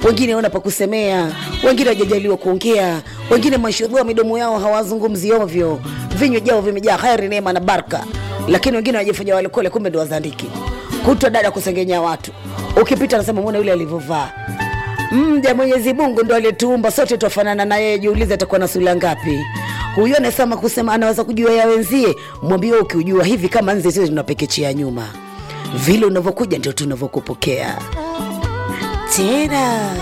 wengine hawana pa kusemea, wengine hawajajaliwa kuongea, wengine mashallah midomo yao hawazungumzi ovyo, vinywa jao vimejaa kheri, neema na baraka, lakini wengine wanajifanya walokole, kumbe ndo wazandiki. Kutwa dada kusengenya watu, ukipita anasema mwona yule alivyovaa mja Mwenyezi Mungu ndo aliyetuumba sote, twafanana na yeye. Jiulize atakuwa na sura ngapi? Huyo anasema kusema anaweza kujua ya wenzie, mwambie wewe, ukiujua hivi kama nzi sisi tunapekechea nyuma, vile unavyokuja ndio tunavyokupokea tena.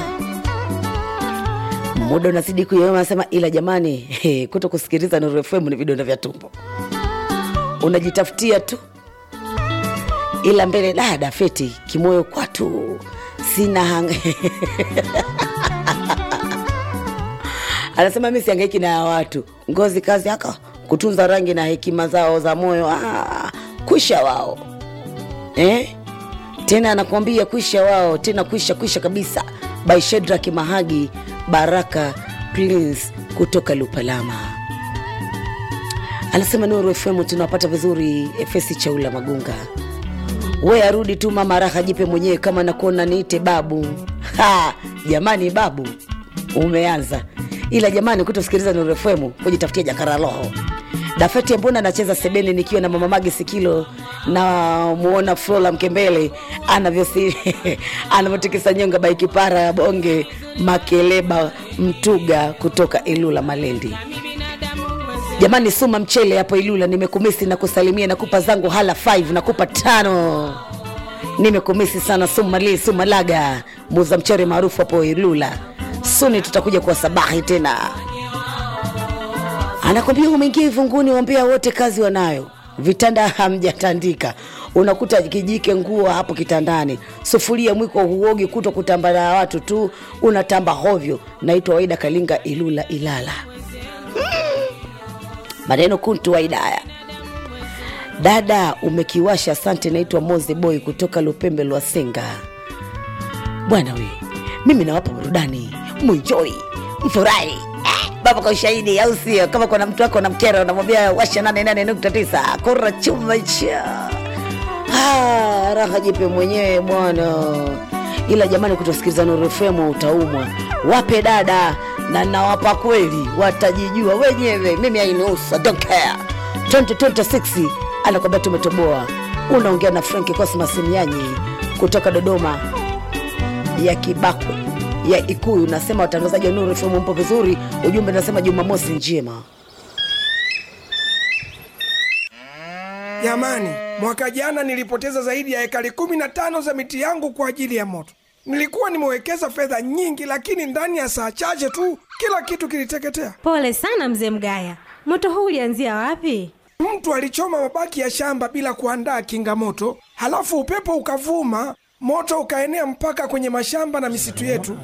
Muda unazidi kuyoyoma, anasema ila jamani, he, kuto kusikiliza Nuru FM ni vidonda vya tumbo, unajitafutia tu ila mbele dada feti kimoyo kwatu sina hang... anasema mi siangaiki na ya watu ngozi kazi aka kutunza rangi na hekima zao za moyo ah, kwisha wao eh? tena anakuambia kwisha wao tena kwisha kwisha kabisa by Shedrack Mahagi Baraka Prince kutoka Lupalama anasema Nuru FM tunawapata vizuri Efesi Chaula Magunga we arudi tu mama raha jipe mwenyewe kama nakuona niite babu ha, jamani babu umeanza ila jamani kutosikiliza Nuru FM kujitafutia jakara roho dafeti mbona anacheza sebene nikiwa na mama magi sikilo na muona Flora Mkembele anavyosi anavyotikisa nyonga baikipara ya bonge makeleba mtuga kutoka Ilula Malendi jamani suma mchele hapo ilula nimekumisi na kusalimia nakupa zangu hala 5 nakupa tano nimekumisi sana sumali sumalaga muza mchere maarufu hapo ilula suni tutakuja kwa sabahi tena anakwambia umeingia ivunguni wambia wote kazi wanayo vitanda hamjatandika unakuta kijike nguo hapo kitandani sufuria mwiko huogi kuto kutamba na watu tu unatamba hovyo naitwa waida kalinga ilula ilala maneno kuntu wa idaya dada umekiwasha asante naitwa moze boy kutoka lupembe lwa senga bwana we mimi nawapa burudani mwijoi mfurahi eh, baba kwa ushahidi au sio kama kuna mtu wako na mkera unamwambia washa 88.9 kura chuma cha ah, raha jipe mwenyewe bwana ila jamani kutosikiliza Nuru FM utaumwa wape dada na nawapa kweli watajijua wenyewe mimi ainihusu don't care 2026 anakwambia tumetoboa unaongea na franki cosmas mnyanyi kutoka dodoma ya kibakwe ya ikuyu nasema watangazaji wa nuru fm mpo vizuri ujumbe nasema jumamosi njema Jamani, mwaka jana nilipoteza zaidi ya ekari kumi na tano za miti yangu kwa ajili ya moto. Nilikuwa nimewekeza fedha nyingi, lakini ndani ya saa chache tu kila kitu kiliteketea. Pole sana mzee Mgaya, moto huu ulianzia wapi? Mtu alichoma mabaki ya shamba bila kuandaa kinga moto, halafu upepo ukavuma, moto ukaenea mpaka kwenye mashamba na misitu yetu.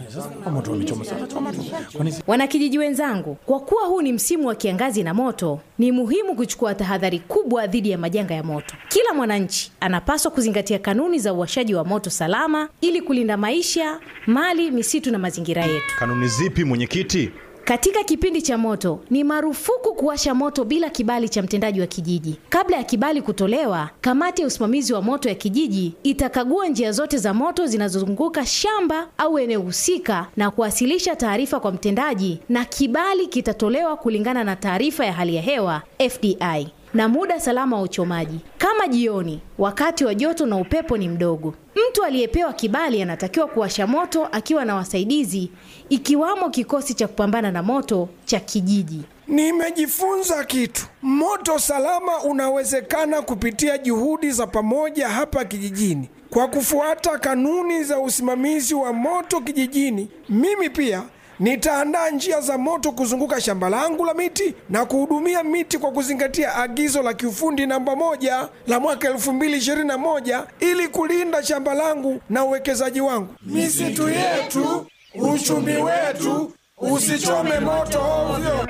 Wanakijiji wenzangu, kwa kuwa huu ni msimu wa kiangazi na moto, ni muhimu kuchukua tahadhari kubwa dhidi ya majanga ya moto. Kila mwananchi anapaswa kuzingatia kanuni za uwashaji wa moto salama ili kulinda maisha, mali, misitu na mazingira yetu. Kanuni zipi mwenyekiti? Katika kipindi cha moto ni marufuku kuwasha moto bila kibali cha mtendaji wa kijiji. Kabla ya kibali kutolewa, kamati ya usimamizi wa moto ya kijiji itakagua njia zote za moto zinazozunguka shamba au eneo husika na kuwasilisha taarifa kwa mtendaji, na kibali kitatolewa kulingana na taarifa ya hali ya hewa FDI na muda salama wa uchomaji, kama jioni, wakati wa joto na upepo ni mdogo. Mtu aliyepewa kibali anatakiwa kuwasha moto akiwa na wasaidizi, ikiwamo kikosi cha kupambana na moto cha kijiji. Nimejifunza kitu. Moto salama unawezekana kupitia juhudi za pamoja hapa kijijini. Kwa kufuata kanuni za usimamizi wa moto kijijini, mimi pia nitaandaa njia za moto kuzunguka shamba langu la miti na kuhudumia miti kwa kuzingatia agizo la kiufundi namba moja la mwaka 2021 ili kulinda shamba langu na uwekezaji wangu. Misitu yetu, uchumi wetu, usichome moto ovyo.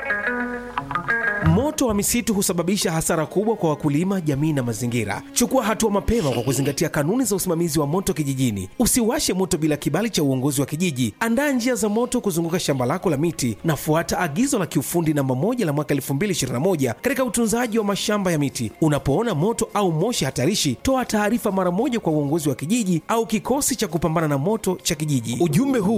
Moto wa misitu husababisha hasara kubwa kwa wakulima, jamii na mazingira. Chukua hatua mapema kwa kuzingatia kanuni za usimamizi wa moto kijijini. Usiwashe moto bila kibali cha uongozi wa kijiji. Andaa njia za moto kuzunguka shamba lako la miti na fuata agizo la kiufundi namba moja la mwaka 2021 katika utunzaji wa mashamba ya miti. Unapoona moto au moshi hatarishi, toa taarifa mara moja kwa uongozi wa kijiji au kikosi cha kupambana na moto cha kijiji. Ujumbe huu